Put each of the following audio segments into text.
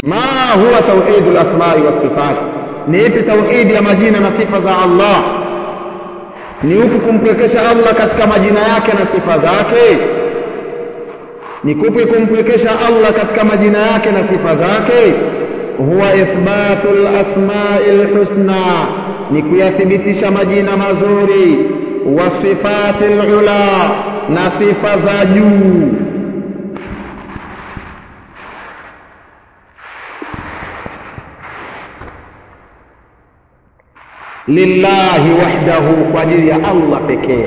ma huwa tauhidu lasmai wasifat ni ipi tauhidi ya majina na sifa za allah ni huku kumpwekesha allah katika majina yake na sifa zake ni kupi kumpwekesha allah katika majina yake na sifa zake huwa ithbatu lasmai lhusna ni kuyathibitisha majina mazuri wa sifati lula na sifa za juu lillahi wahdahu kwa ajili ya allah pekee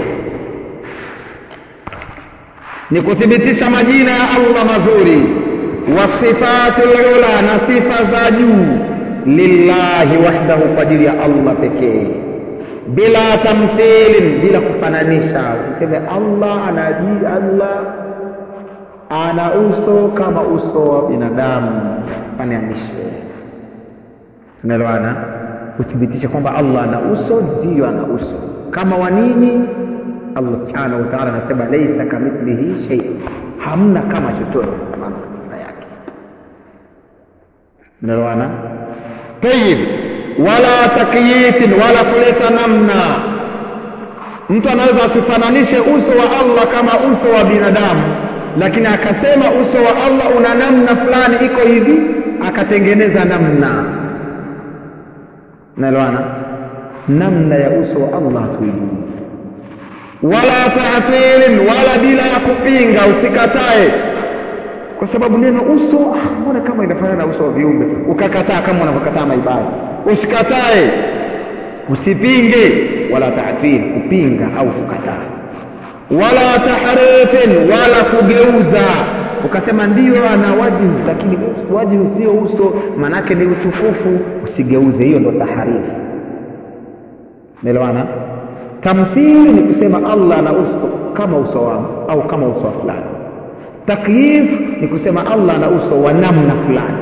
ni kuthibitisha majina ya allah mazuri wasifati lula na sifa za juu lillahi wahdahu kwa ajili ya allah pekee bila tamthilin bila kufananisha useme allah anaji allah ana uso kama uso wa binadamu fananishe tunaelewana kuthibitisha kwamba allah ana uso ndiyo ana uso kama wa nini allah subhanahu wa taala anasema laisa kamithlihi shei hamna kama chochote maana sifa yake unaelewana tayib wala takyifin wala kuleta namna mtu anaweza asifananishe uso wa allah kama uso wa binadamu lakini akasema uso wa allah una namna fulani iko hivi akatengeneza namna naelewana namna ya uso wa allah hatuijui wala tatilin wala bila ya kupinga usikatae kwa sababu neno uso ah, mbona kama inafanana na uso wa viumbe ukakataa kama unavyokataa maibada usikatae usipinge wala tatil kupinga au kukataa wala tahrifin wala kugeuza ukasema ndio ana wajihu lakini wajihu sio uso manake ni utukufu usigeuze hiyo ndo taharifu naelewana tamthili ni kusema allah ana uso kama uso wangu au kama uso wa fulani takyif ni kusema allah ana uso wa namna fulani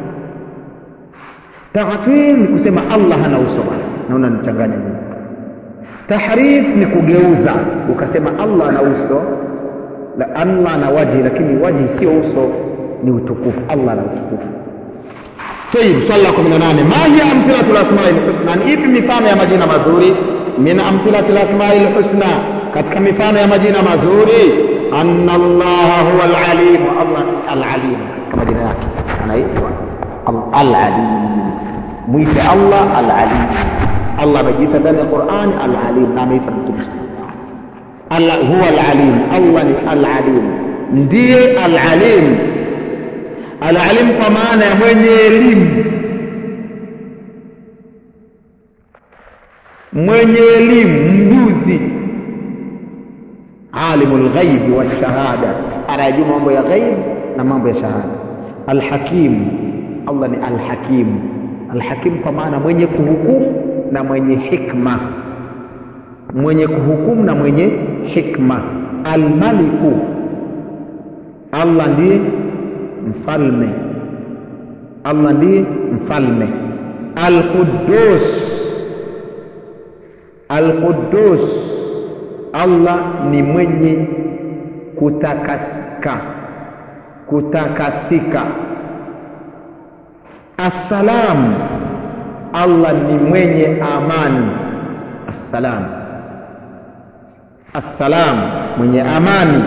tatil ni kusema allah hana uso bana naona nichanganya mimi tahrif ni kugeuza ukasema allah ana uso la allah ana waji lakini waji sio uso ni utukufu allah ana utukufu طيب swali la 18 ma hiya amthilatu lasmai lhusna ni ipi mifano ya majina mazuri min amthilati lasmai lhusna katika mifano ya majina mazuri anna allaha huwa alalim allah alalim katika majina yake anaitwa alalim mwite allah alalim allah amejiita ndani ya qurani alalim na ameita mtume Allah huwa alalim allah ni alalim ndiye alalim alalim kwa maana ya mwenye elimu mwenye elimu mjuzi alimu lghaibi walshahada anayejua mambo ya ghaib na mambo ya shahada alhakim allah ni alhakim alhakim kwa maana mwenye kuhukumu na mwenye hikma mwenye kuhukumu na mwenye hikma almaliku allah ndiye mfalme allah ndiye mfalme alqudus alqudus allah ni mwenye kutakasika kutakasika assalam allah ni mwenye amani assalam assalam mwenye amani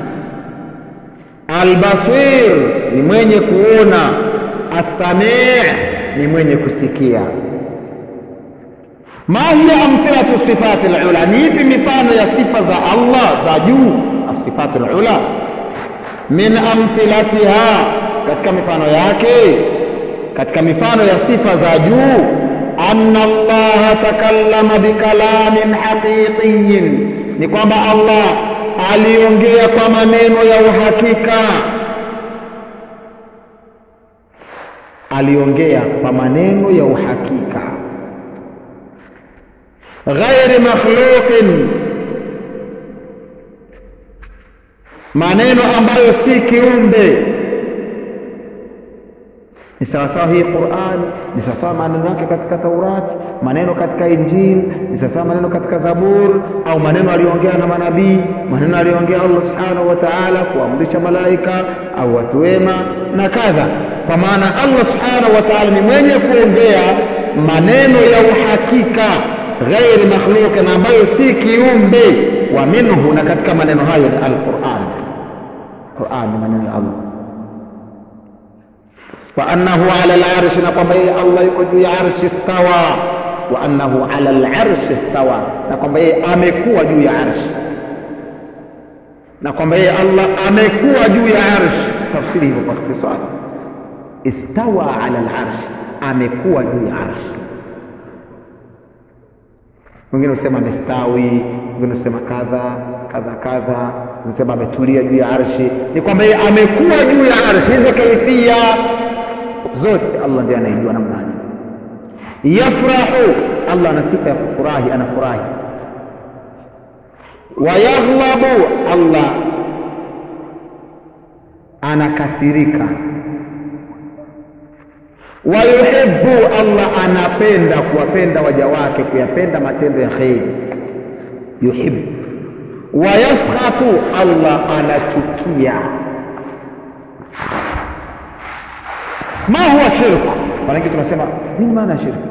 albasir ni mwenye kuona assamii ni mwenye kusikia ma hiya amthilatu sifati lula ni ipi mifano ya sifa za allah za juu asifati lula min amthilatiha katika mifano yake katika mifano ya sifa za juu anna allaha takallama bikalamin haqiqiyin ni kwamba allah aliongea kwa maneno ya uhakika aliongea kwa maneno ya uhakika ghairi makhluqin maneno ambayo si kiumbe ni sawasawa hii Qur'an ni sawasawa maneno yake katika Taurati maneno katika Injili ni sawasawa maneno katika Zabur au maneno aliyoongea na manabii maneno aliyoongea Allah subhanahu wa ta'ala kuamrisha malaika au watu wema na kadha kwa maana Allah subhanahu wa ta'ala ni mwenye kuongea maneno ya uhakika ghairi makhluqin ambayo si kiumbe wa minhu na katika maneno hayo ni alquran Qur'an ni maneno ya Allah wa annahu ala al-arsh na kwamba yeye Allah yuko juu ya arshi stawa wa annahu ala al-arsh stawa na kwamba yeye amekuwa juu ya arshi na kwamba yeye Allah amekuwa juu ya arshi tafsiri hivyo kwa Kiswahili istawa ala al-arsh amekuwa juu ya arshi wengine husema amestawi wengine husema kadha kadha kadha husema ametulia juu ya arshi ni kwamba yeye amekuwa juu ya arshi hizo kaifia zote Allah ndiye anaijua namna gani yafrahu Allah ana sifa ya kufurahi anafurahi wayaghlabu Allah anakasirika wayuhibbu Allah anapenda kuwapenda waja wake kuyapenda matendo ya kheri yuhibbu wayaskhatu Allah anachukia ma huwa shirku maanake tunasema nini maana ya shirku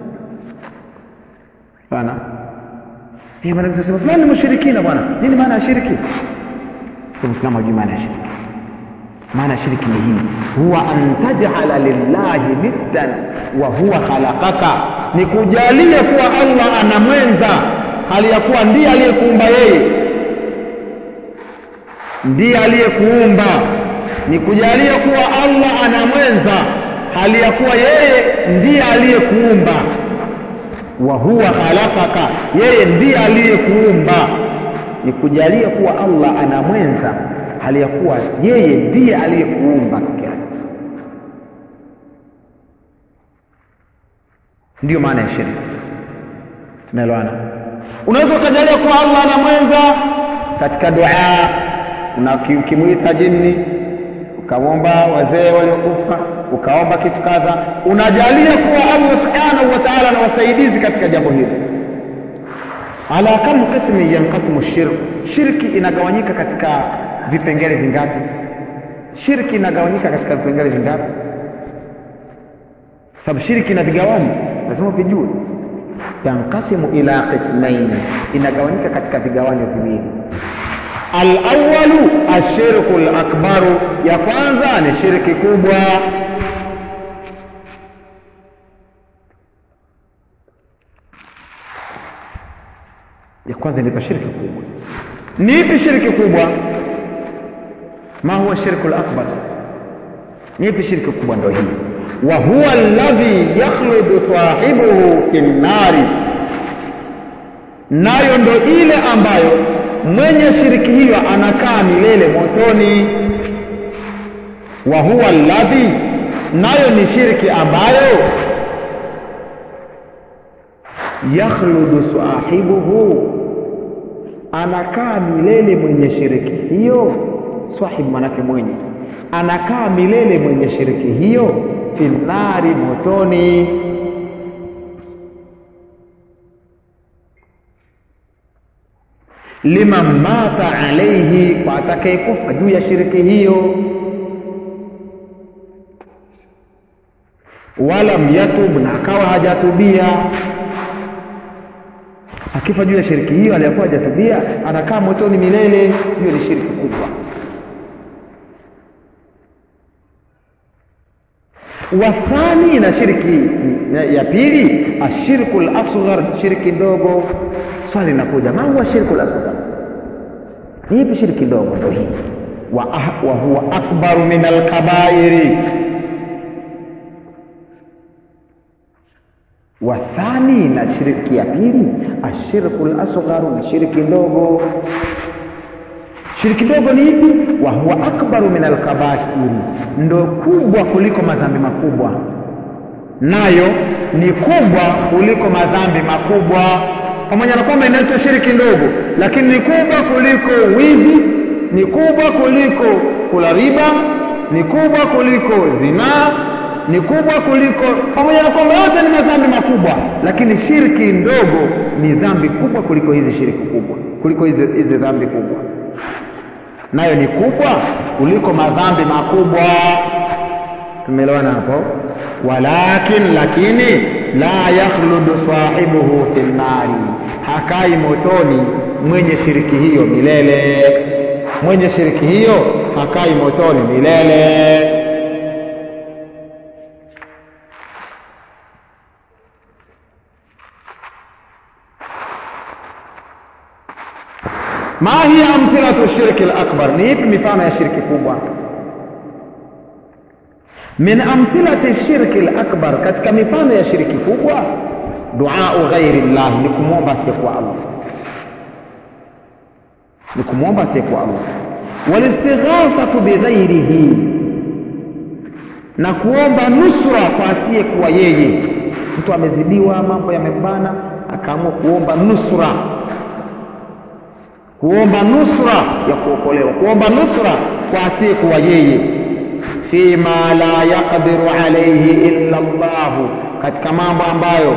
bana eh maana tunasema fulani mushrikina bwana nini maana ya shirki muislamu hajui maana ya shirki maana shirki ni hii huwa an taj'ala lillahi niddan wa huwa khalaqaka ni kujalia kuwa Allah ana mwenza hali ya kuwa ndiye aliyekuumba yeye ndiye aliyekuumba ni kujalia kuwa Allah ana mwenza hali ya kuwa yeye ndiye aliyekuumba wa huwa khalaqaka yeye ndiye aliyekuumba ni kujalia kuwa Allah ana mwenza hali ya kuwa yeye ndiye aliyekuumba peke yake ndiyo maana ya shirki tunaelewana unaweza ukajalia kuwa Allah ana mwenza katika dua ukimwita jini ukamwomba wazee waliokufa ukaomba kitu kadha unajalia kuwa Allah subhanahu wa ta'ala ana wasaidizi katika jambo hili ala kam qismi yanqasimu shirk shirki inagawanyika katika vipengele vingapi shirki inagawanyika katika vipengele vingapi sababu shirki ina vigawanyo lazima vijue yanqasimu ila qismaini inagawanyika katika vigawanyo viwili alawalu ashirku lakbaru ya kwanza ni shirki kubwa ya kwanza inaitwa shirki kubwa ni ipi shirki kubwa ma huwa shirku lakbar ni ipi shirki kubwa ndo hii wa huwa alladhi yakhludu sahibuhu fi nnari nayo ndo ile ambayo mwenye shiriki hiyo anakaa milele motoni wa huwa alladhi nayo ni shirki ambayo yakhludu sahibuhu anakaa milele mwenye shiriki hiyo sahibu manake mwenye anakaa milele mwenye shiriki hiyo finari motoni liman mata alaihi kwa atakayekufa juu ya shiriki hiyo walam yatub na akawa hajatubia akifa juu ya shiriki hiyo aliyakuwa hajatubia anakaa motoni milele hiyo ni shiriki kubwa wathani na shiriki ya pili ashirku lasghar shiriki ndogo swali linakuja ma huwa shirku lasghar ni ipi shiriki ndogo ndo hii wa, wa huwa akbaru min alkabairi wathani na shiriki ya pili ashirku lasgharu ni shiriki ndogo shiriki ndogo ni ipi wa huwa akbaru min alkabairi ndo kubwa kuliko madhambi makubwa nayo ni kubwa kuliko madhambi makubwa pamoja na kwamba inaitwa shiriki ndogo lakini ni kubwa kuliko wizi ni kubwa kuliko kula riba ni kubwa kuliko zinaa ni kubwa kuliko pamoja na kwamba yote ni madhambi makubwa lakini shirki ndogo ni dhambi kubwa kuliko hizi shiriki kubwa kuliko hizi, hizi dhambi kubwa nayo ni kubwa kuliko madhambi makubwa tumeelewana hapo walakin lakini la yakhludu sahibuhu fi nnari hakai motoni mwenye shiriki hiyo milele mwenye shiriki hiyo hakai motoni milele ma hiya amthilatu shirki lakbar ni ipi mifano ya shirki kubwa min amthilati shirki lakbar katika mifano ya shirki kubwa duau ghairi llahi ni kumwomba asiyekuwa allah ni kumwomba asiyekuwa allah walistighathatu bighairihi na kuomba nusra kwa asiyekuwa yeye mtu amezidiwa mambo yamembana akaamua kuomba nusra kuomba nusra ya kuokolewa kuomba nusra kwa asiyekuwa yeye fima la yaqdiru alayhi illa Allah katika mambo ambayo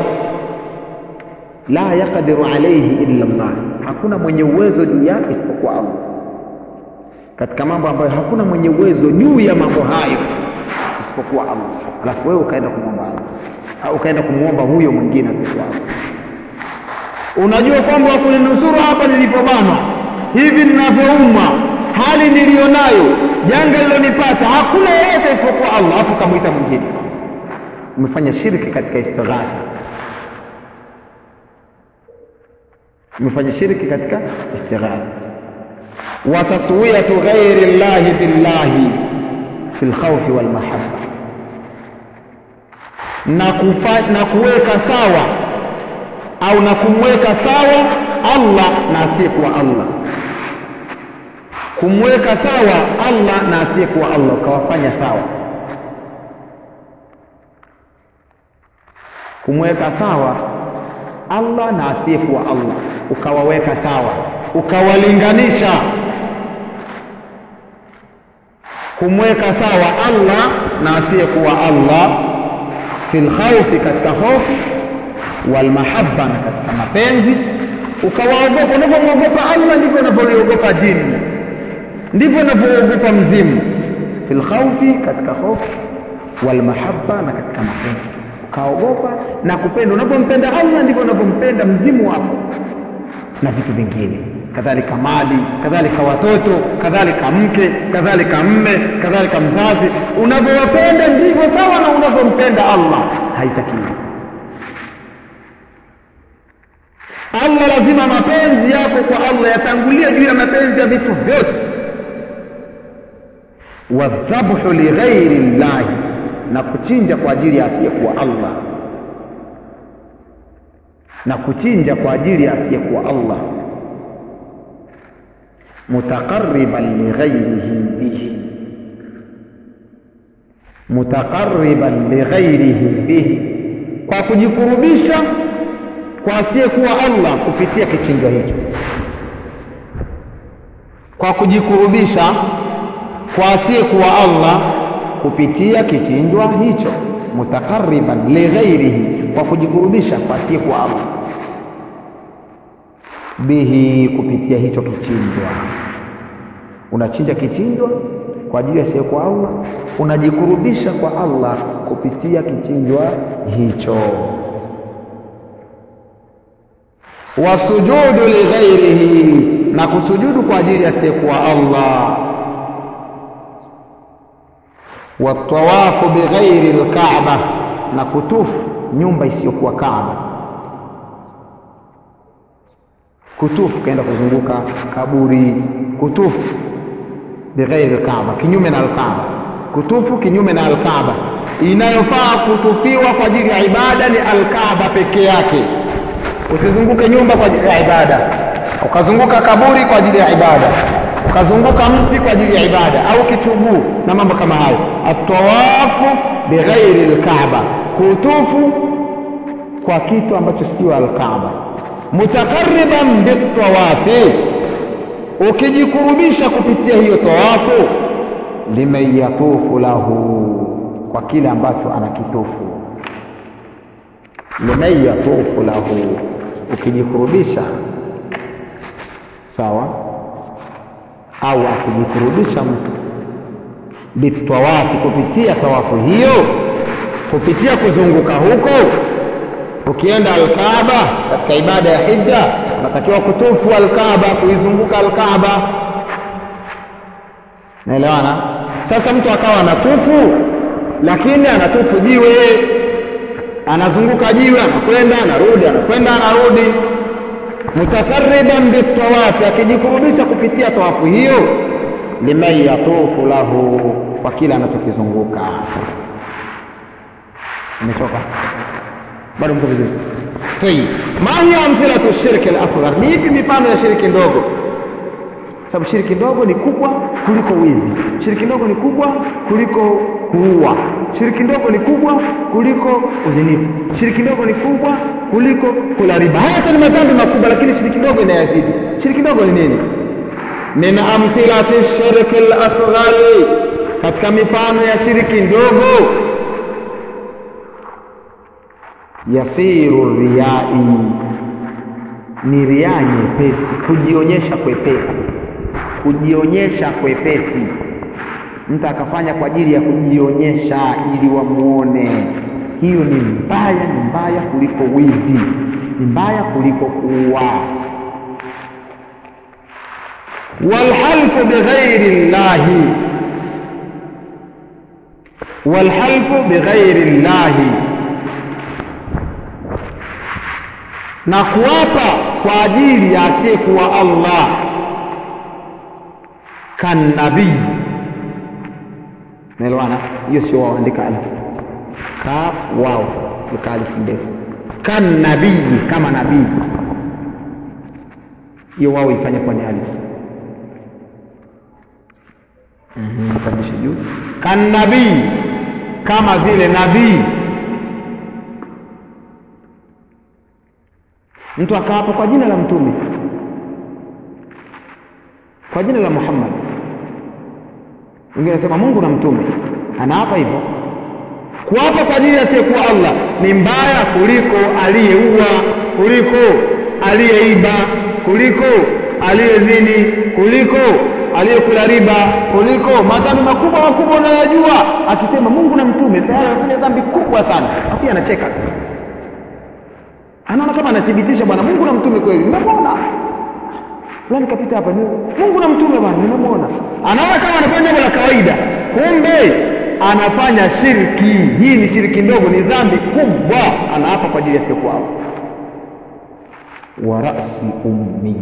la yaqdiru alayhi illa Allah hakuna mwenye uwezo juu yake isipokuwa Allah katika mambo ambayo hakuna mwenye uwezo juu ya mambo hayo isipokuwa Allah alafu wewe ukaenda kumwomba Allah au ukaenda kumwomba huyo mwingine asipokuwa Allah unajua kwamba wakuninusuru hapa nilipobanwa hivi ninavyoumwa hali niliyonayo janga lilonipata hakuna yeyote isipokuwa allah afu kamwita mwingine umefanya shirki katika istighatha umefanya shirki katika istighatha wa taswiyatu ghairi llahi billahi fi lkhaufi walmahabba na, kufa, na kuweka sawa au na kumweka sawa Allah na asiyekuwa Allah, kumweka sawa Allah na asiyekuwa Allah, ukawafanya sawa, kumweka sawa Allah na asiyekuwa Allah, ukawaweka sawa, ukawalinganisha, kumweka sawa Allah na asiyekuwa Allah fil khawfi, katika hofu walmahabba na katika mapenzi ukawaogopa unavyomwogopa allah ndivyo unavyoliogopa jini ndivyo unavyoogopa mzimu fi lkhaufi katika hofu walmahabba na katika mapenzi ukaogopa na kupenda unavyompenda allah ndivyo unavyompenda mzimu wako na vitu vingine kadhalika mali kadhalika watoto kadhalika mke kadhalika mme kadhalika mzazi unavyowapenda ndivyo sawa na unavyompenda allah haitakiwi Allah lazima mapenzi yako kwa Allah yatangulie juu ya mapenzi ya vitu vyote. Wadhabhu lighairi llahi, na kuchinja kwa ajili ya asiyekuwa Allah, na kuchinja kwa ajili ya asiyekuwa Allah, mutaqarriban lighairihi bihi, mutaqarriban lighairihi bihi, kwa kujikurubisha kwa asiyekuwa Allah kupitia kichinjwa hicho, kwa kujikurubisha kwa asiyekuwa Allah kupitia kichinjwa hicho, mutaqarriban lighairihi, kwa kujikurubisha kwa asiyekuwa Allah bihi, kupitia hicho kichinjwa. Unachinja kichinjwa kwa ajili ya asiyekuwa Allah, unajikurubisha kwa Allah kupitia kichinjwa hicho wasujudu lighairihi, na kusujudu kwa ajili asiyekuwa Allah. Watawafu bighairi lkaaba, na kutufu nyumba isiyokuwa Kaaba. Kutufu kaenda kuzunguka kaburi, kutufu bighairi lkaaba, kinyume na alkaaba. Kutufu kinyume na alkaaba, inayofaa kutufiwa kwa ajili ya ibada ni alkaaba peke yake usizunguke nyumba kwa ajili ya ibada ukazunguka kaburi kwa ajili ya ibada ukazunguka mti kwa ajili ya ibada au kituguu na mambo kama hayo atawafu bighairi lkaaba kutufu kwa kitu ambacho sio alkaaba mutakariban bitawafi ukijikurubisha kupitia hiyo tawafu liman yatufu lahu kwa kile ambacho anakitufu liman yatufu lahu ukijikurubisha sawa au akijikurubisha mtu bitawafi kupitia tawafu hiyo kupitia kuzunguka huko ukienda alkaaba katika ibada ya hija unatakiwa kutufu alkaaba kuizunguka alkaaba naelewana sasa mtu akawa anatufu lakini anatufu jiwe anazunguka jiwe anakwenda anarudi anakwenda anarudi mutakarriban bitawafi akijikurubisha kupitia tawafu hiyo liman yatufu lahu kwa kile anachokizunguka umetoka bado mko vizuri tayib ma hiya amthilatu shirki al-asghar ni ipi mifano ya shirki ndogo sababu shiriki ndogo ni kubwa kuliko wizi shiriki ndogo ni kubwa kuliko kuua shiriki ndogo ni kubwa kuliko uzinifu shiriki ndogo ni kubwa kuliko kula riba haya ni madhambi makubwa lakini shiriki ndogo inayazidi shiriki ndogo ni nini min amthilati shirki al-asghari katika mifano ya shiriki ndogo yasiru riyai ni riaa nyepesi kujionyesha kwepesi kujionyesha kwepesi mtu akafanya kwa ajili ya kujionyesha ili wamuone hiyo ni mbaya ni mbaya kuliko wizi ni mbaya kuliko kuua walhalfu bighairi llahi walhalfu bighairi llahi na kuapa kwa ajili ya asiyekuwa Allah kanabii naelewana hiyo sio waandika alif kaf wao weka alif ndefu kanabii kama nabii hiyo wao ifanye kwa ni alif pandishe juu kanabii kama vile nabii mtu akaapa kwa jina la mtume kwa jina la Muhammad wengine nasema Mungu na mtume anaapa hivyo kuapa kwa ajili asiyekuwa Allah ni mbaya kuliko aliyeua kuliko aliyeiba kuliko aliyezini kuliko aliyekula riba kuliko madhambi makubwa makubwa unayojua akisema Mungu na mtume tayari anafanya dhambi kubwa sana afi anacheka anaona kama anathibitisha bwana Mungu na mtume kweli nimemwona fulani kapita hapa ni Mungu na mtume bwana nimemwona anaona kama anafanya jambo la kawaida kumbe anafanya shirki hii ni shirki ndogo ni dhambi kubwa anaapa kwa ajili ya siku wao wa rasi ummi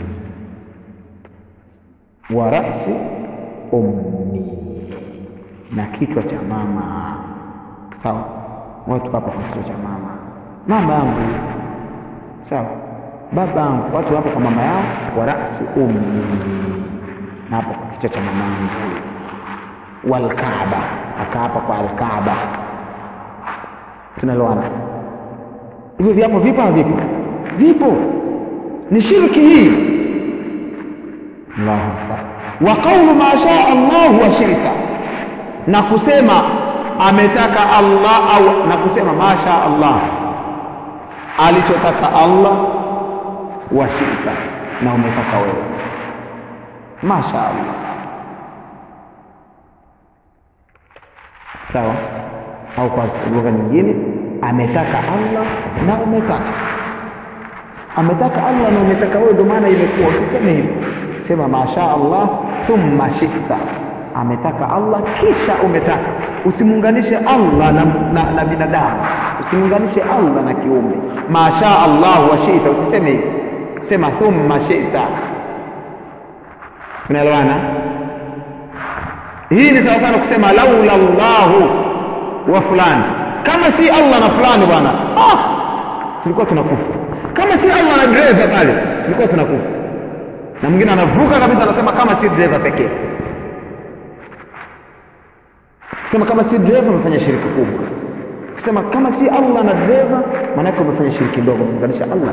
wa rasi ummi na kichwa cha mama sawa watu hapa kwa kichwa cha mama mama yangu sawa baba yangu watu hapo kwa mama yao wa rasi ummi na hapo kwa kichwa cha mama yangu walkaaba akaapa kwa alkaaba tunaloana hivyo viapo vipo havipo vipo ni shirki hii Allahu akbar wa qawlu ma shaa Allah wa shirka na kusema ametaka Allah au na kusema ma shaa Allah alichotaka Allah wa shirka na umetaka wewe ma shaa Allah sawa au kwa lugha nyingine ametaka Allah na umetaka ametaka Allah na umetaka wewe ndio maana imekuwa usiseme hivyo sema masha Allah thumma shita ametaka Allah kisha umetaka usimuunganishe Allah na, na, na binadamu usimuunganishe Allah na kiumbe masha Allah wa shita usiseme hivyo sema thumma shita unaelewana hii ni sawa sana kusema laula Allahu wa fulani kama si Allah na fulani bwana ah tulikuwa tunakufa kama si Allah na dereva pale tulikuwa tunakufa na mwingine anavuka kabisa anasema kama si dereva pekee kusema kama si dereva umefanya shiriki kubwa kusema kama si Allah na dereva maana yake umefanya shiriki ndogo kuunganisha Allah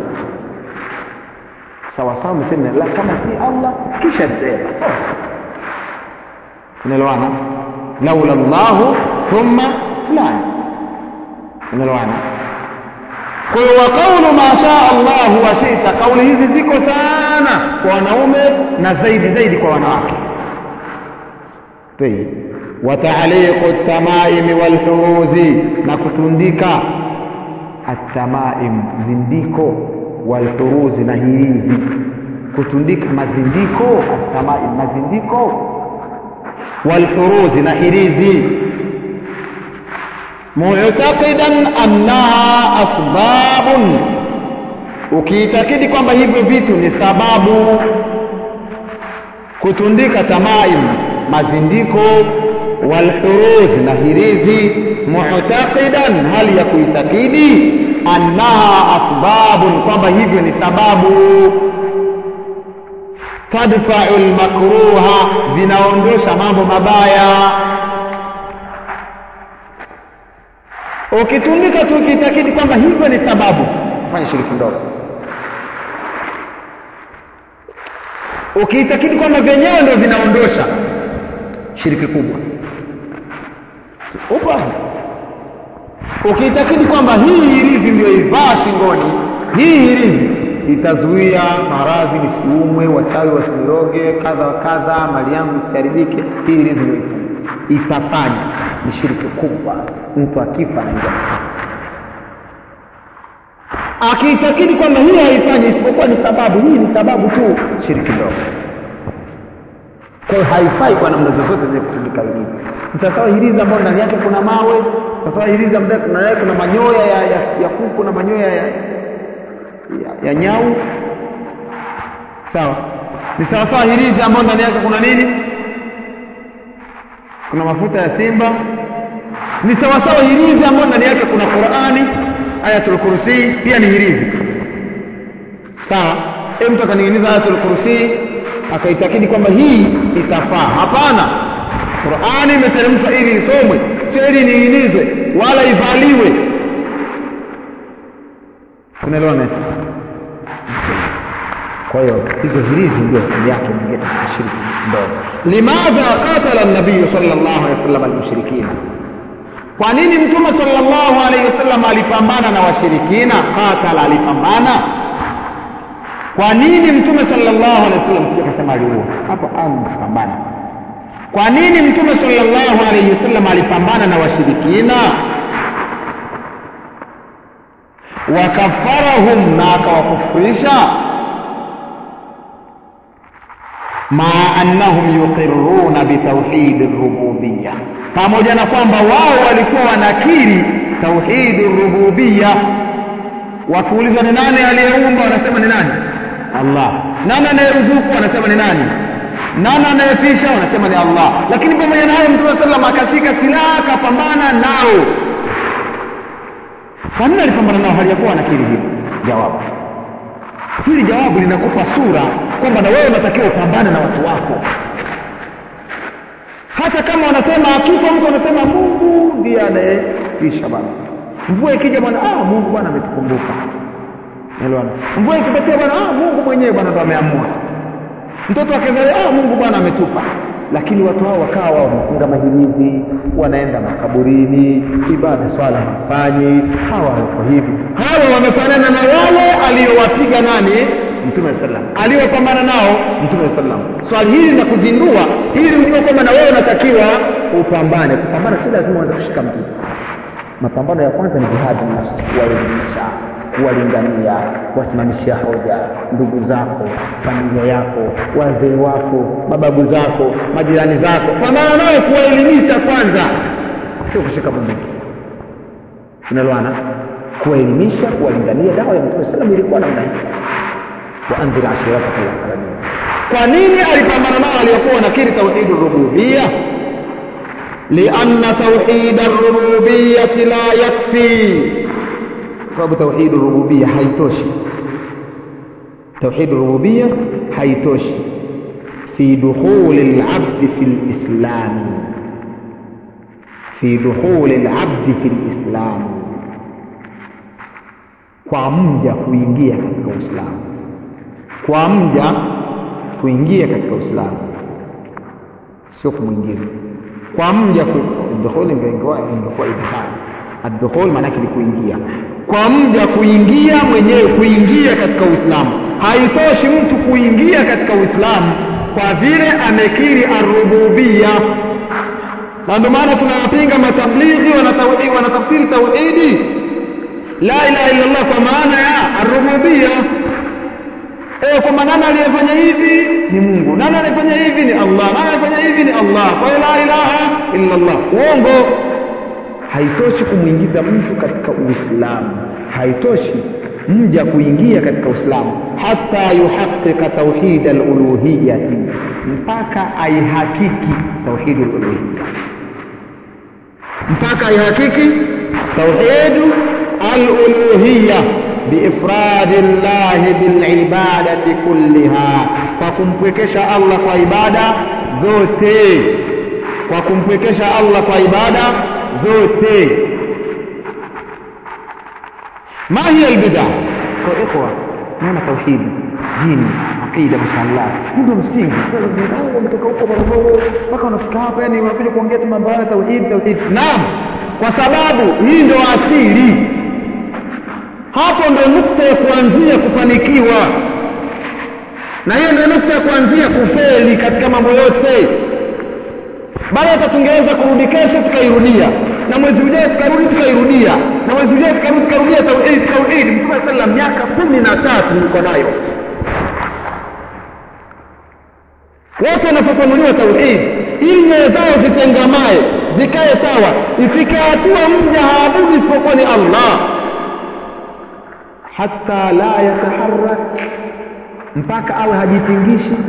sawa sawa mseme la kama si Allah kisha dereva sawa unaelewana laula Allahu thumma fulani umeelewana kwa hiyo wa qaulu ma shaa Allah wa shi'ta kauli hizi ziko sana kwa wanaume na zaidi zaidi kwa wanawake طيب وتعليق التمائم والحروز na kutundika atamaim zindiko walhuruzi na hirizi kutundika mazindiko atamaim mazindiko walhuruzi na hirizi mu'taqidan annaha asbabun ukiitakidi kwamba hivyo vitu ni sababu kutundika tamaim mazindiko walhuruz na hirizi mu'taqidan hali ya kuitakidi annaha asbabun kwamba hivyo ni sababu tadfa'u almakruha vinaondosha mambo mabaya ukitundika tu ukiitakidi kwamba hivyo ni sababu fanya shiriki ndogo ukiitakidi kwamba vyenyewe ndio vinaondosha shiriki kubwa upo ukiitakidi kwamba hii hirizi ndio ivaa shingoni hii hirizi itazuia maradhi nisiumwe wachawi wasiniroge kadha wa kadha mali yangu isiharibike hii hirizi ndio itafanya ni shiriki kubwa mtu akifa anaingia akiitakidi kwamba hii haifanyi isipokuwa ni sababu hii ni sababu tu shiriki ndogo kwa hiyo haifai kwa namna zozote zenye kutundika hirizi sawasawa hirizi ambayo ndani yake kuna mawe sawasawa hirizi ambayo ndani yake kuna manyoya ya, ya, ya kuku na manyoya ya, ya, ya nyau sawa ni sawasawa hirizi ambayo ndani yake kuna nini kuna mafuta ya simba ni sawasawa hirizi ambayo ndani yake kuna qurani ayatul kursi pia ni hirizi sawa e mtu akaning'iniza ayatul kursi akaitakidi kwamba hii itafaa hapana qurani imeteremshwa ili isomwe sio ili niinizwe wala ivaliwe tunaelewana kwa hiyo hizo hirizi ndio hali yake inaingia katika shirki ndogo limadha qatala nabiyu sallallahu alaihi wasallam almushrikina kwa nini mtume sallallahu alaihi wasallam alipambana na washirikina qatala alipambana kwa nini mtume sallallahu alaihi wasallam sio kasema aliua hapo alipambana kwa nini mtume sallallahu alaihi wasallam alipambana na washirikina wakafarahum na akawakufurisha maa annahum yuqirruna bitauhidi rububiya pamoja na kwamba wao walikuwa wanakiri tauhidi rububiya wakiulizwa ni nani aliyeumba wanasema ni nani allah nani anayeruzuku wanasema ni nani nani anayefisha wanasema ni allah lakini pamoja na hayo mtume sallam akashika silaha akapambana nao kwa nini alipambana nao hali ya kuwa anakiri hili jawabu hili jawabu linakupa sura kwamba na wewe unatakiwa upambane na watu wako hata kama wanasema akifa mtu anasema mungu ndiye anayefisha bana mvua ikija bwana ah, mungu bwana ametukumbuka elewana mvua ikipatia bwana ah, mungu mwenyewe bwana ndo ameamua mtoto akizali ah, mungu bwana ametupa lakini watu hao wakawa wao wanafunga mahirizi wanaenda makaburini ibada swala hawafanyi hawa wako hivi hawa wamefanana na wale aliyowapiga nani mtume sallam aliyopambana nao mtume sallam swali hili na kuzindua ili ujue kwamba na wewe unatakiwa upambane kupambana si lazima uanze kushika mtu mapambano ya kwanza ni jihadi nafsi kuwaelimisha kuwalingania kuwasimamishia hoja ndugu zako familia yako wazee wako mababu zako majirani zako pambana nao kuwaelimisha kwanza sio kushika bunduki tunaloana kuwaelimisha kuwalingania dawa ya mtume salam ilikuwa namna hii waandhir ashirataka laqrabin kwa nini alipambana nao aliyokuwa wanakiri tauhidi rububia lianna tauhida rububiyati la yakfi sababu tauhid rububia haitoshi tauhid rububia haitoshi fi dukhuli al-abd fi al-islam fi dukhuli al-abd fi al-islam kwa mja kuingia katika Uislamu kwa mja kuingia katika Uislamu sio kumwingiza kwa mja ku... dukhul ingekuwa ingekuwa idkhal addukhul maana yake ni kuingia kwa mja kuingia mwenyewe kuingia katika uislamu haitoshi mtu kuingia katika uislamu kwa vile amekiri arububia na ndio maana tunawapinga matablighi wanatafsiri tauhidi la ilaha illa Allah kwa maana ya arububia eh kwamba nani aliyefanya hivi ni Mungu nani aliyefanya hivi ni Allah nani aliyefanya hivi ni Allah kwa la ilaha illa Allah uongo haitoshi kumwingiza mtu katika uislamu haitoshi mja kuingia katika uislamu hata yuhaqiqa tauhid aluluhiyati mpaka aihakiki tauhid aluluhiyya mpaka aihakiki tauhid aluluhiyya biifradi llahi bilibadati kulliha kwa kumpwekesha allah kwa ibada zote kwa kumpwekesha allah kwa ibada zote ما هي البدع kwa ikhwa naona tauhid dini aqida msallah ndio msingi wao umetoka huko Morogoro mpaka unafika hapa yani unakuja kuongea tu mambo ya tauhid tauhid naam kwa sababu hii ndio asili hapo ndio nukta ya kuanzia kufanikiwa na hiyo ndio nukta ya kuanzia kufeli katika mambo yote bali hata tungeweza kurudi kesho tukairudia na mwezi ujao tukarudi tukairudia na mwezi ujao tukarudi tukarudia tauhid tauhid mtume sallam miaka kumi na tatu niko nayo wote wanafafanuliwa tauhid ilmu zao zitengamae zikae sawa ifike hatua mja haabudi isipokuwa ni allah hata la yataharak mpaka awe hajitingishi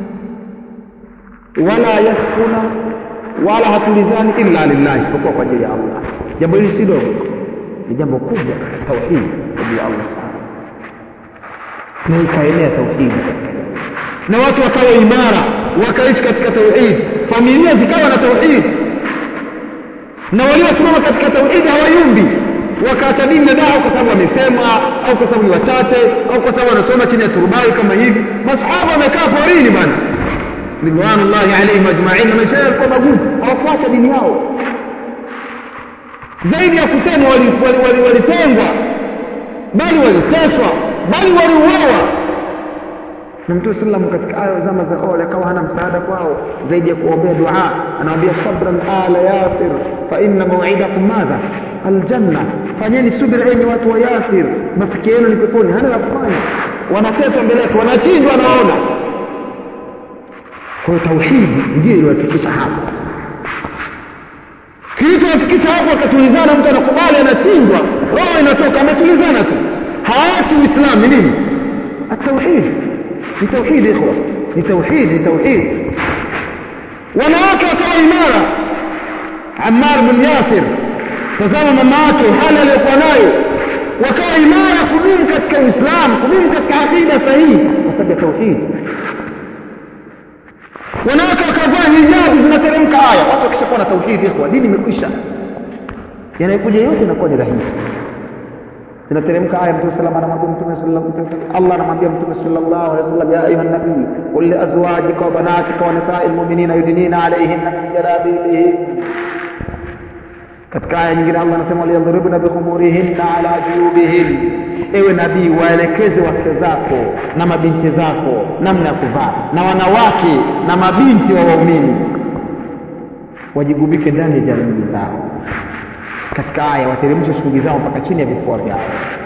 wala yaskuna wala hatulizani illa lillahi isipokuwa kwa ajili ya Allah. Jambo hili si dogo, ni jambo kubwa, tauhid kwa ajili ya Allah subhanahu na ikaenea tauhidi katika jamii, na watu wakawa imara, wakaishi katika tauhid, familia zikawa na tauhid, na waliosimama katika tauhid hawayumbi wakaacha dini na dawa kwa sababu wamesemwa au kwa sababu ni wachache au kwa sababu wanasoma chini ya turubai kama hivi. Masahaba wamekaa porini bana ridwanullahi alaihim ajmain na maisha yao yalikuwa magumu hawakuacha dini yao zaidi ya kusema walitengwa wali, wali, wali bali waliteswa bali waliuawa na mtume sallam katika aya zama za ole akawa hana msaada kwao zaidi ya kuombea dua anawaambia sabran ala yasir fa inna maw'idakum madha aljanna fanyeni subira enyi watu wa yasir mafikio yenu ni peponi hana la kufanya wanateswa mbele yake wanachinjwa wanaona kwa hiyo tauhidi ndio iliwafikisha hapo kilichowafikisha hapo wakatulizana mtu anakubali anachinjwa roho inatoka ametulizana tu haachi uislamu ni nini atauhid ni tauhid ikhwa ni tauhid ni tauhid wanawake wakawa imara Ammar bin Yasir tazama mama yake hali aliyokuwa nayo wakawa imara kudumu katika Uislamu kudumu katika aqida sahihi kwa sababu ya tauhid wanawake wakavaa hijabu zinateremka aya watu wakishakuwa na tauhidi ikhwa dini imekwisha yanayokuja yote inakuwa ni rahisi zinateremka aya mtume sallam anamwambia mtume sallallahu Allah anamwambia mtume sallallahu alaihi wasallam ya ayuha nabii qul li azwajika wa banatika wa nisa'il mu'minina yudnina alayhinna min jalabibihin katika aya nyingine Allah anasema waliyadhribna bikhumurihinna ala juyubihin ewe nabii waelekeze wake zako na mabinti zako namna ya kuvaa na wanawake na mabinti wa waumini wajigubike ndani ya jamii zao katika aya wateremshe shughuli zao mpaka chini ya vifua vyao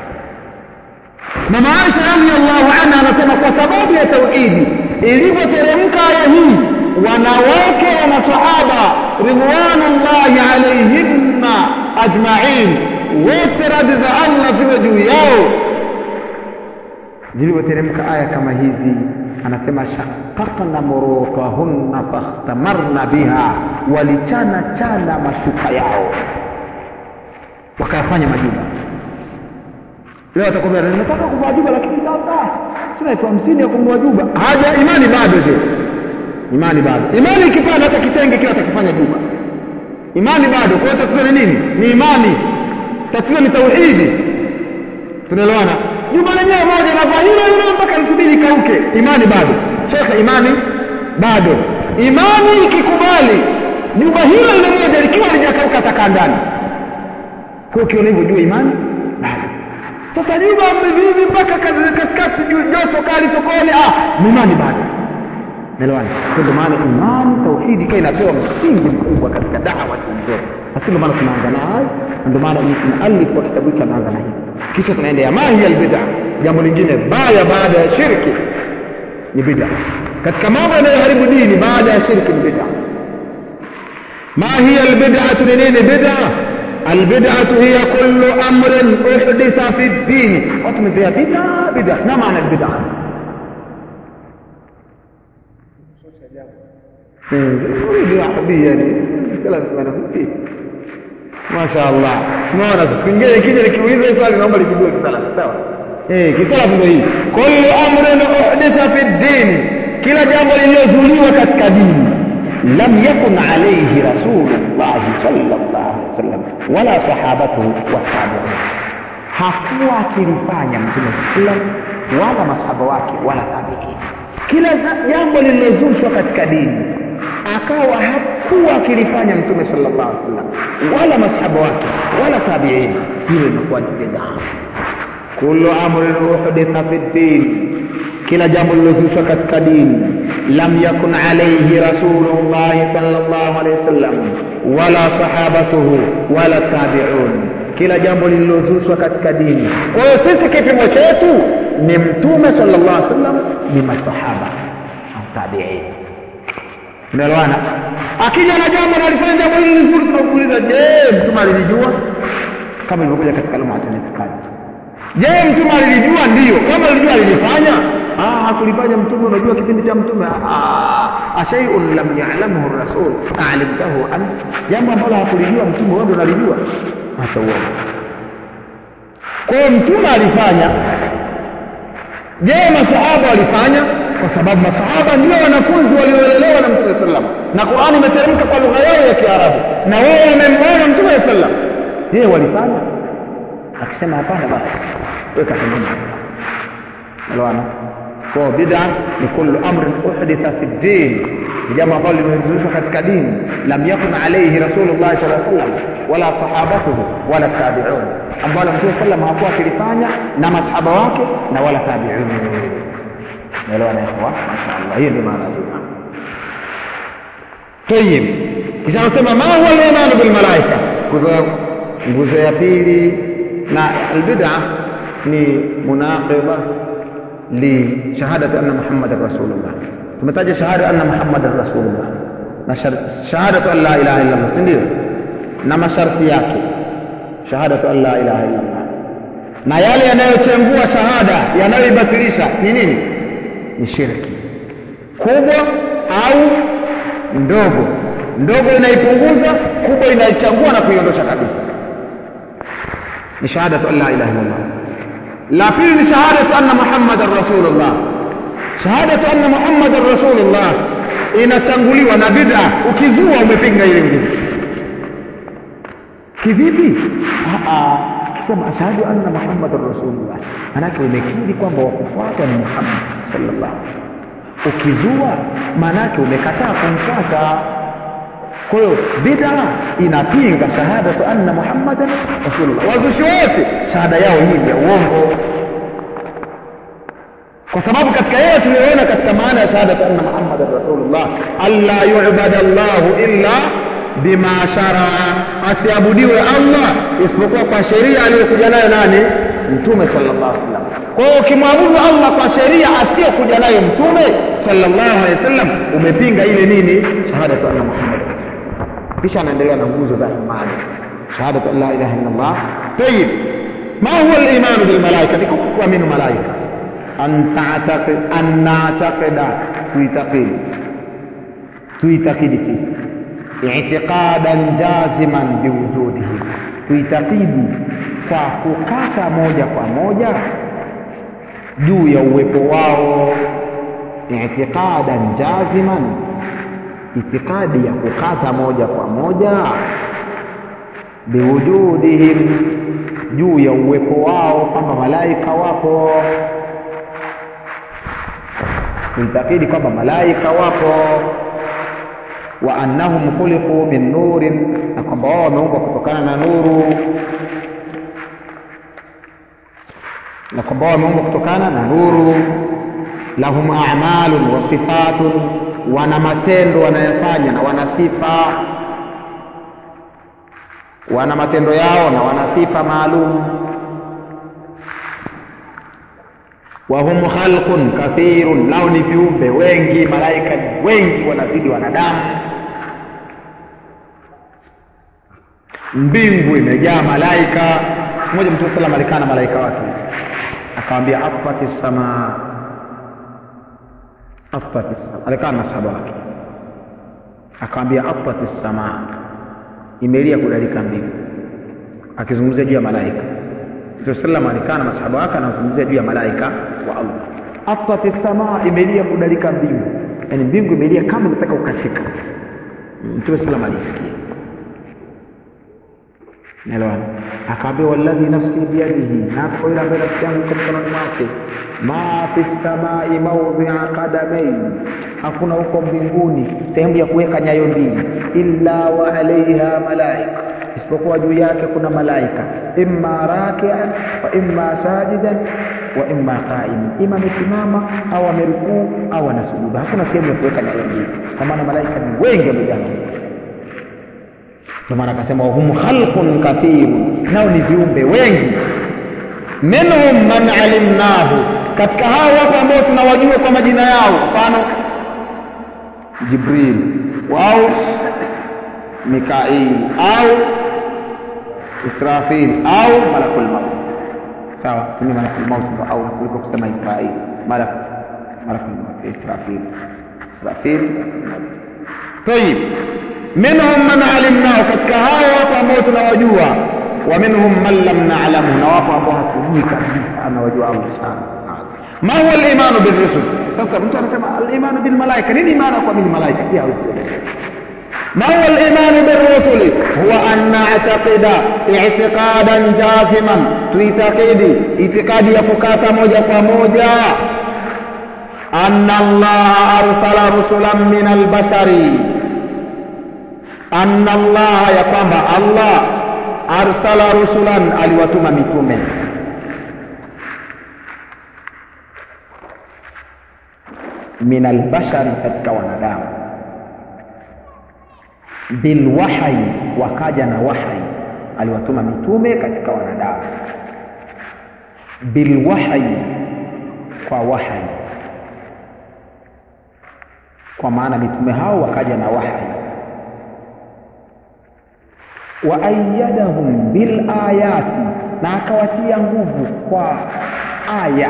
mama Aisha radhiallahu anha anasema kwa sababu ya tauhidi ilivyoteremka aya hii wanawake wa masahaba ridwanullahi alaihinna ajmain wote radhi za Allah ziwe juu yao zilivyoteremka aya kama hizi anasema shaqaqna murukahunna fakhtamarna biha walichana chana mashuka yao wakayafanya majuba leo atakwambia nataka kuvaa juba lakini sasa sina elfu hamsini ya kununua juba haja imani bado je imani bado imani ikipanda hata kitenge kile atakifanya juba imani bado kwa hiyo tatizo ni nini ni imani tatizo ni tauhidi tunaelewana juba lenyewe moja navaa hilo hilo mpaka nisubiri ikauke imani bado shekhe imani bado imani ikikubali juba hilo hilo moja likiwa lijakauka takaa ndani kwa ukiona hivyo jua imani bado sasa juba vivi mpaka katikati joto kali sokoni ah ni imani bado Naelewana? Ndio maana imani tauhidi ikawa inapewa msingi mkubwa katika dawa zote. Basi ndio maana tunaanza na hayo, ndio maana muallif wa kitabu hiki anaanza na hiyo. Kisha tunaenda ya mahi albid'a, jambo lingine baya baada ya shirki ni bid'a. Katika mambo yanayoharibu dini baada ya shirki ni bid'a. ما هي البدعة لنين بدعة البدعة هي كل أمر أحدث في الدين وتمزيها بدعة بدعة ما معنى البدعة Masha Allah. Unaona sasa kingine kija nikiuliza swali naomba lijibiwe kisalafu sawa? Eh, kisalafu ndio hii. Kullu amrin uhditha fi din. Kila jambo lililozuliwa katika dini lam yakun alayhi rasulullah sallallahu alaihi wasallam wala sahabatuhu wa tabi'un. Hakuwa akilifanya Mtume sallam wala masahaba wake wala tabi'in. Kila jambo lililozushwa katika dini akawa hakuwa akilifanya mtume sallallahu alaihi wasallam wala masahaba wake wala tabiin hilo linakuwa ni bid'a kullu amrin uhditha fi din kila jambo lilozushwa katika dini lam yakun alayhi rasulullah sallallahu alaihi wasallam wala sahabatuhu wala tabiun kila jambo lililozushwa katika dini kwa hiyo sisi kipimo chetu ni mtume sallallahu alaihi wasallam ni masahaba au tabiin unaelewana akija na jambo na alifanya jambo hili nzuri tunakuuliza je mtume alilijua kama ilivyokuja katika lumatul itikadi je mtume alilijua ndiyo kama alijua alilifanya ah hakulifanya mtume unajua kipindi cha mtume ah shay'un lam ya'lamhu ar-rasul a'lamtahu an jambo ambalo hakulijua mtume wewe ndio unalijua acha uongo kwa hiyo mtume alifanya je masahaba walifanya kwa sababu masahaba ndio wanafunzi waliolelewa na mtume sallam na Qur'ani imeteremka kwa lugha yao ya Kiarabu na wao wamemwona mtume sallam je walifanya akisema hapana basi weka pembeni elewana kwa bid'a ni kullu amrin uhditha fi din ni jambo ambalo limezushwa katika dini lam yakun alayhi rasulullah sallallahu alaihi wasallam wala sahabatuhu wala tabi'un ambalo mtume sallam hakuwa akilifanya na masahaba wake na wala tabi'un naelewa na ikhwa mashaallah hiyo ndio maana bid'a tayib kisha anasema ma huwa al-iman bil malaika nguzo ya pili na albid'a ni munaqiba li shahadati anna muhammadar rasulullah tumetaja shahada anna muhammadar rasulullah na shahadatu an la ilaha illa allah ndio na masharti yake shahadatu an la ilaha illa allah na yale yanayochengua shahada yanayoibatilisha ni nini ni shirki kubwa au ndogo ndogo inaipunguza kubwa inaichangua na kuiondosha kabisa ni shahadatu an la ilaha illallah la pili ni shahadatu anna muhammadan rasulullah shahadatu anna muhammadan rasulullah inatanguliwa na bid'a ukizua umepinga ile ngine kivipi kisema ashhadu anna muhammadan rasulullah manake umekiri kwamba wakufuata ni muhammad sallallahu alaihi wasallam ukizua manake umekataa kumfuata kwa hiyo bid'a inapinga shahadatu anna muhammadan rasulullah wazushi wote shahada yao hii ni ya uongo kwa sababu katika yeye tuliyoona katika maana ya shahadatu anna muhammadan rasulullah alla yu'bada Allahu illa bima sharaa asiabudiwe Allah isipokuwa kwa sheria aliyokuja nayo nani mtume sallallahu alaihi wasallam kwa hiyo ukimwabudu Allah kwa sheria asiyokuja nayo mtume sallallahu alaihi wasallam umepinga ile nini shahadatu anna muhammadan kisha anaendelea na nguzo za imani shahadatu an la ilaha illa Allah tayib ma huwa al-iman bil malaika ni kuamini malaika an ta'taqid an na'taqida tuitakidi tuitakidi sisi i'tiqadan jaziman biwujudihi tuitakidi kwa kukata moja kwa moja juu ya uwepo wao i'tiqadan jaziman itikadi ya kukata moja kwa moja biwujudihim juu ya uwepo wao kwamba malaika wapo kuitakidi kwamba malaika wapo wa annahum khuliqu min nurin na kwamba wao wameumbwa kutokana na nuru na kwamba wao wameumbwa kutokana na nuru lahum a'malun wa sifatun wana matendo wanayofanya na wana sifa wana matendo yao na wana sifa maalum wa hum khalqun kathirun nao ni viumbe wengi malaika ni wengi wanazidi wanadamu mbingu imejaa malaika siku moja mtume salam alikaa na malaika wake akamwambia afati samaa afati samaa alikaa na masahaba wake akamwambia afati samaa imelia kudalika mbingu akizungumzia juu ya malaika mtume salam alikaa na masahaba wake anazungumzia juu ya malaika wa allah afati samaa imelia kudalika mbingu yaani mbingu imelia kama inataka kukatika mtume salam alisikia naelewana akaambia walladhi nafsi biyadihi napo yule ambaye nafsi yangu iko mkononi mwake ma fi samai maudhia qadamain hakuna huko mbinguni sehemu ya kuweka nyayo mbili illa wa alaiha malaika isipokuwa juu yake kuna malaika imma rakian wa imma sajidan wa imma qaiman ima amesimama au amerukuu au anasujuda hakuna sehemu ya kuweka nyayo mbili kwa maana malaika ni wengi wamejaa ndio maana akasema hum khalqun kathirun nao ni viumbe wengi minhum man alimnahu katika hao wapo ambao tunawajua kwa majina yao mfano jibril au mikail au israfil au malakul maut sawa tumia malakul maut ndo au kuliko kusema israil malak malakul maut israfil israfil طيب minhum man alimnao katika hao wapo ambao tunawajua wa minhum man lam na'lamu na wapo ambao hatujui kabisa anawajua Allah subhanahu wa ta'ala ma huwa al-imanu bir-rusul sasa mtu anasema al-imanu bil malaika nini maana kwa mimi malaika pia hawezi ما هو الإيمان بالرسل هو أن نعتقد اعتقادا جازما تعتقد اعتقاد يفكات موجة موجة أن الله أرسل رسلا من البشر anna allaha ya kwamba allah arsala rusulan aliwatuma mitume min albashari katika wanadamu bilwahyi wakaja na wahyi aliwatuma mitume katika wanadamu bilwahyi kwa wahyi kwa maana mitume hao wakaja na wahyi wa ayyadahum bil ayati na akawatia nguvu kwa aya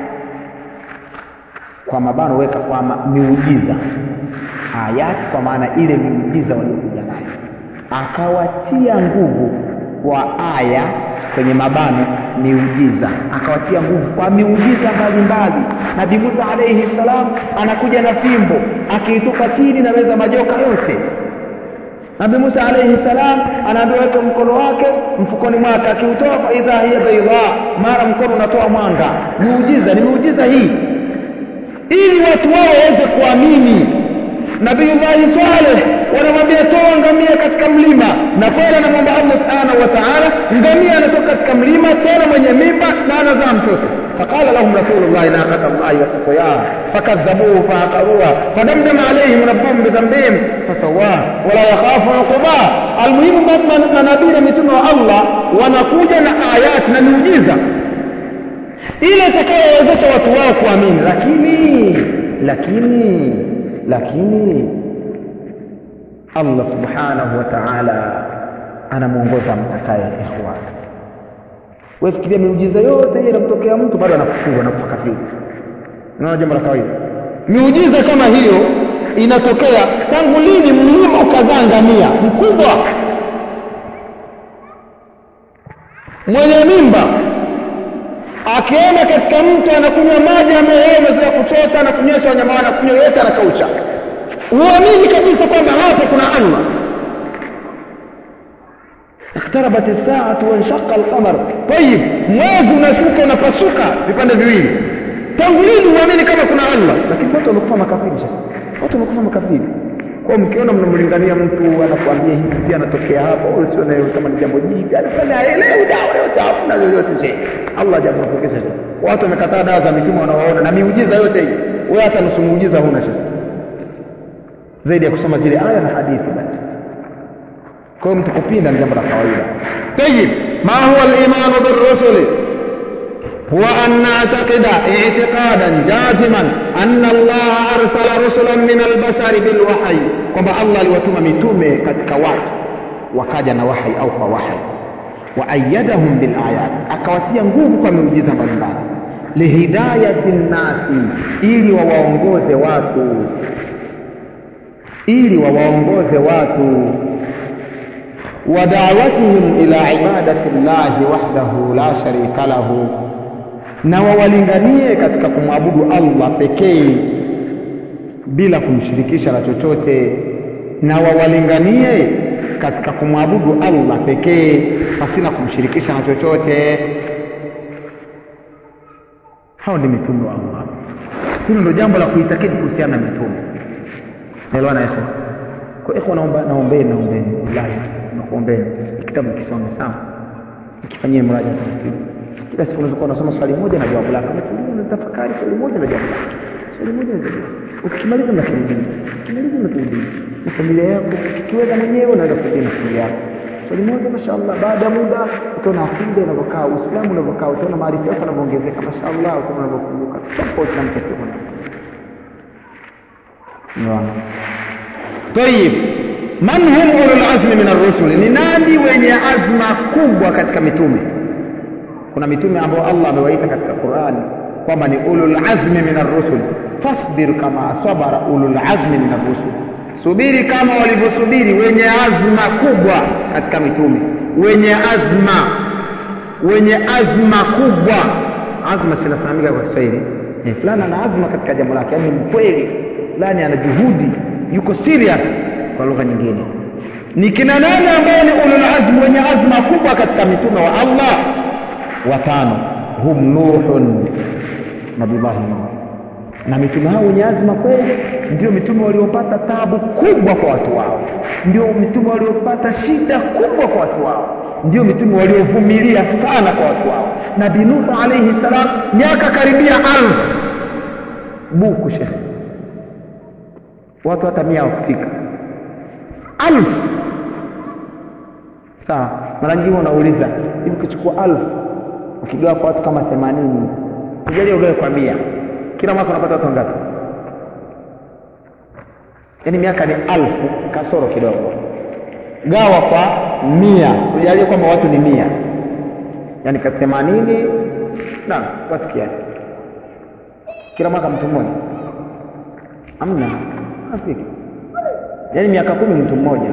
kwa mabano weka kwa ma, miujiza ayati kwa maana ile miujiza waliokuja nayo akawatia nguvu kwa aya kwenye mabano miujiza akawatia nguvu kwa miujiza mbalimbali nabii musa alaihi salam anakuja na fimbo akiitupa chini na meza majoka yote nabii musa alaihi salam anaandoweka mkono wake mfukoni mwake akiutoa faidha hiya baidha mara mkono unatoa mwanga miujiza ni miujiza hii ili watu wao waweze kuamini nabiyullahi saleh wanamwambia toa ngamia katika mlima na kweli anamwomba allah subhanahu wa taala ngamia anatoka katika mlima tena mwenye mimba na anazaa mtoto فقال لهم رسول الله ناقة الله وسقياها فكذبوه فعقروها فدمدم عليهم ربهم بذنبهم فسواه ولا يخاف عقباه المهم manabii na mitume wa allah wanakuja na ayat na miujiza ile itakayowezesha watu wao kuamini lakini lakini lakini allah subhanahu wa taala anamwongoza mtakaye ikhwan wefikiria miujiza yote hiyo inamtokea mtu bado anakufuru anakufa kafiri unaona jambo la kawaida miujiza kama hiyo inatokea tangu lini mlima ukazaa ngamia mkubwa mwenye mimba akienda katika mtu anakunywa maji ambayo amezoea kuchota na kunywesha wanyama wake anakunywa yote anakaucha huamini kabisa kwamba hapa kuna allah اقتربت الساعة وانشق القمر طيب mwezi unashuka unapasuka vipande viwili tangu lini uamini kama kuna allah lakini watu wamekufa makafiri sasa watu wamekufa makafiri kwa mkiona mnamlingania mtu anakuambia hivi pia anatokea hapo usione kama ni jambo jipya anafanya haelewi dawa yote hakuna lolote shehe Allah hajamwepukisha watu wamekataa dawa za mitume wanaoona na miujiza yote hii wewe hata nusu muujiza huna shehe zaidi ya kusoma zile aya na hadithi basi kwa hiyo mtu kupinda ni jambo la kawaida tayib ma huwa al-iman bir-rusuli هو أن نعتقد اعتقادا جازما أن الله أرسل رسلا من البشر بالوحي kwamba Allah aliwatuma mitume katika watu wakaja na wahai au kwa wahai waayadahum bilayat akawatia nguvu kwa miujiza mbalimbali lihidayati nnasi ili wawaongoze watu ili wawaongoze watu ودعوتهم إلى عبادة الله وحده لا شريك له na wawalinganie katika kumwabudu Allah pekee bila kumshirikisha na chochote na wawalinganie katika kumwabudu Allah pekee pasina kumshirikisha na chochote hao ni mitume wa Allah hilo ndio jambo la kuitakidi kuhusiana na mitume naelewana ikhwa kwa ikhwa naomba naombeni naombeni wallahi nakuombeni kitabu kisome sawa ikifanyie mraja taratibu kila siku unaweza kuwa unasoma swali moja na jawabu lake unatulia unatafakari swali moja na jawabu lake swali moja na jawabu lake ukimaliza unakirudia ukimaliza unakirudia na familia yako ukikiweza mwenyewe unaenda kurudia na familia yako swali moja mashaallah baada ya muda utaona akida inavyokaa uislamu unavyokaa utaona maarifa yako yanavyoongezeka mashaallah utaona unavyokumbuka tofauti na mtu asiye Naam. Tayib. Man hum ulul azmi min ar-rusul? Ni nani wenye azma kubwa katika mitume? Kuna mitume ambao Allah amewaita katika Qur'ani kwamba ni ulul azmi min ar-rusul. Fasbir kama sabara ulul azmi min ar-rusul. Subiri kama walivyosubiri wenye azma kubwa katika mitume. Wenye azma wenye azma kubwa. Azma sinafahamika kwa Kiswahili. Eh, fulani ana azma katika jambo lake, yaani mkweli, fulani ana juhudi, yuko serious kwa lugha nyingine ni kina nani ambao ni ulul azm wenye azma kubwa katika mitume wa Allah watano hum nuhun nabillahi nuh na mitume hao wenye azma kweli ndio mitume waliopata tabu kubwa kwa watu wao ndio mitume waliopata shida kubwa kwa watu wao ndio mitume waliovumilia sana kwa watu wao nabii nuh alayhi salam miaka karibia alfu buku shekhe watu hata mia wakufika alfu sawa mara nyingine unauliza hivi ukichukua alfu ukigawa kwa watu kama themanini tujalie ugawe kwa mia kila mwaka unapata watu wangapi yaani miaka ni alfu kasoro kidogo gawa kwa mia tujalie kwamba watu ni mia yaani ka themanini na watu kiasi kila mwaka mtu mmoja amna afiki yaani miaka kumi mtu mmoja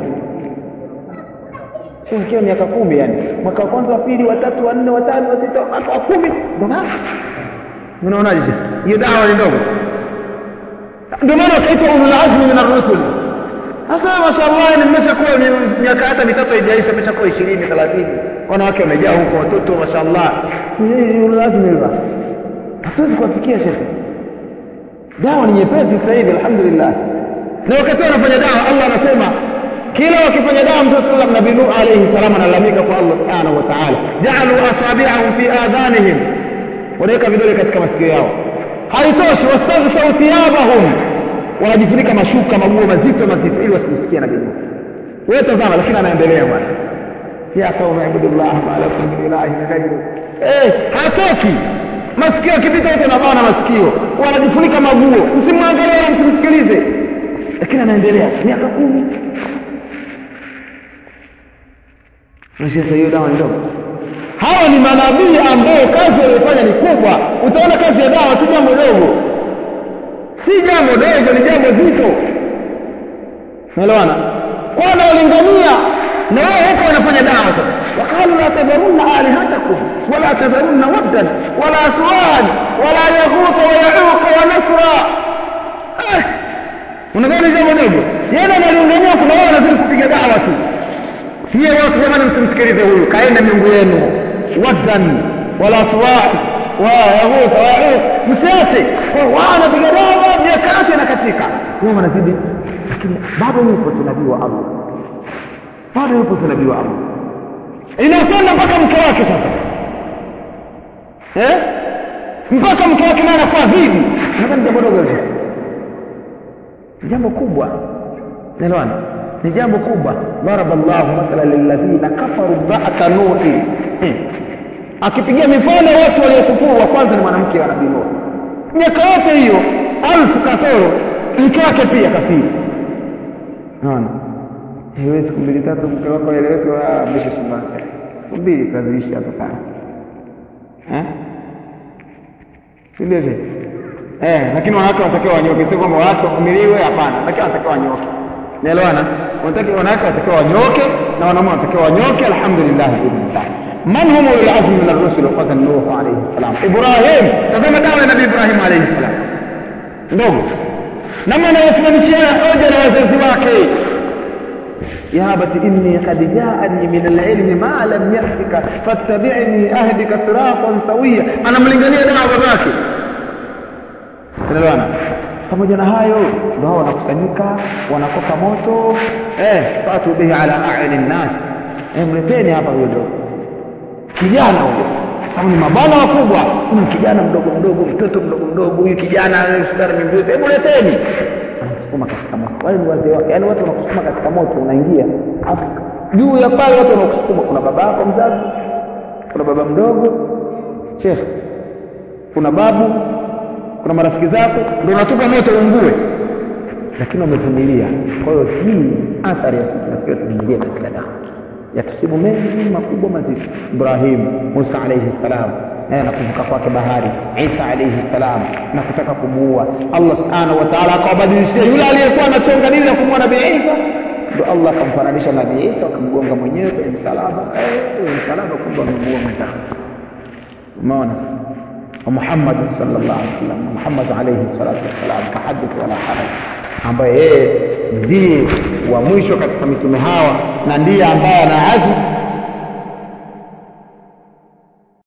ikiwa miaka kumi yani mwaka wa kwanza wa pili watatu wanne watano wa sita mwaka wa kumi ndo basi unaonaje hiyo dawa ni ndogo ndio maana wakaitwa ulul azmi min ar-rusul sasa mashallah ni mmeshakuwa miaka hata mitatu haijaisha mmeshakuwa 20 30 wanawake wamejaa huko watoto mashallah ulul azmi hivi hatuwezi kuwafikia shekhe dawa ni nyepesi sasa hivi alhamdulillah na wakati wanafanya dawa Allah anasema kila wakifanya dawa mtume sallam nabii Nuh alayhi salam analalamika kwa Allah subhanahu wa ta'ala ja'alu asabi'ahum fi adhanihim wanaweka vidole katika masikio yao haitoshi wastaghshaw thiyabahum wanajifunika mashuka maguo mazito mazito ili wasimsikie nabii Nuh wewe tazama lakini anaendelea bwana ya qaumi ibudullah ma lakum min ilahin ghayru eh hatoki masikio akipita wote wanabana masikio wanajifunika maguo msimwangalie wala msimsikilize lakini anaendelea miaka kumi sasa hiyo dawa ndogo hawa ni manabii ambao kazi waliyofanya ni kubwa utaona kazi ya dawa si jambo dogo si jambo dogo ni jambo zito naelewana kwa wanaolingania na wao huko wanafanya dawa sasa waqalu la tadharunna alihatakum wala tadharunna waddan wala suwan wala yaghutha wa yauqa wa nasra eh unadhani jambo dogo yeye analingania kuna wao wanazidi kupiga dawa tu hiyo watu jamani msimsikilize huyu kaenda miungu yenu waddan wala suwa wa yaghutha wa yauq msiache wao wanapiga dawa miaka yake na katika wao wanazidi lakini bado yupo tu nabii wa allah bado yupo tu nabii wa allah inakwenda mpaka mke wake sasa eh? mpaka mke wake naye anakuwa hivi nadhani jambo dogo hilo ni jambo kubwa naelewana ni jambo kubwa daraba llahu mathala lilladhina kafaru ba'da nuhi hmm. akipigia mifano watu waliokufuru wa kwanza ni mwanamke wa nabii nuh miaka yote hiyo alfu kasoro mke wake pia kafiri naona wewe siku mbili tatu mke wako aeleweke mwisho sumbake siku mbili kaziishi atokana eh si ndio je eh lakini wanawake wanatakiwa wanyoke sio kwamba wanawake wavumiliwe hapana lakini wanatakiwa wanyoke naelewana wanatakiwa wanawake wanatakiwa wanyoke na wanaume wanatakiwa wanyoke alhamdulillah biidhnillah man hum ulul azmi min ar-rusul kwanza nuh alayhi salam ibrahim tazama dawa ya nabii ibrahim alayhi salam ndogo namna anayosimamishia hoja na wazazi wake يا أبت إني قد جاءني من العلم ما لم يأتك فاتبعني أهدك صراطا سويا أنا ملingania dawa babake tunaelewana pamoja na hayo ndio hao wanakusanyika wanakoka moto eh fatu bihi ala a'yuni nnas eh mleteni hapa huyo ndio kijana huyo sababu ni mabwana wakubwa huyu kijana mdogo mdogo mtoto mdogo mdogo huyu kijana sukari mimbuzi hebu leteni anakusukuma katika moto wale ni wazee wake yaani watu wanakusukuma katika moto unaingia afu juu ya pale watu wanakusukuma kuna baba yako mzazi kuna baba mdogo shekhe kuna babu kuna marafiki zako ndio unatupa moto uungue lakini wamevumilia kwa hiyo hii athari ya sisi nafikiri tuingie katika dawa yatusibu mengi makubwa mazito ibrahim musa alaihi salam na kuvuka kwake bahari isa alaihi salam na kutaka kumuua allah subhanahu wa taala akawabadilishia yule aliyekuwa anachonga dili la kumuua nabii isa ndo allah akamfananisha nabii isa akamgonga mwenyewe kwenye msalaba kwenye msalaba kumbe amemuua mwenzake umeona sasa ومحمد صلى الله عليه وسلم محمد عليه الصلاة والسلام كحدث ولا حرج ambaye yeye ndiye wa mwisho katika mitume hawa na ndiye ambaye ana azmu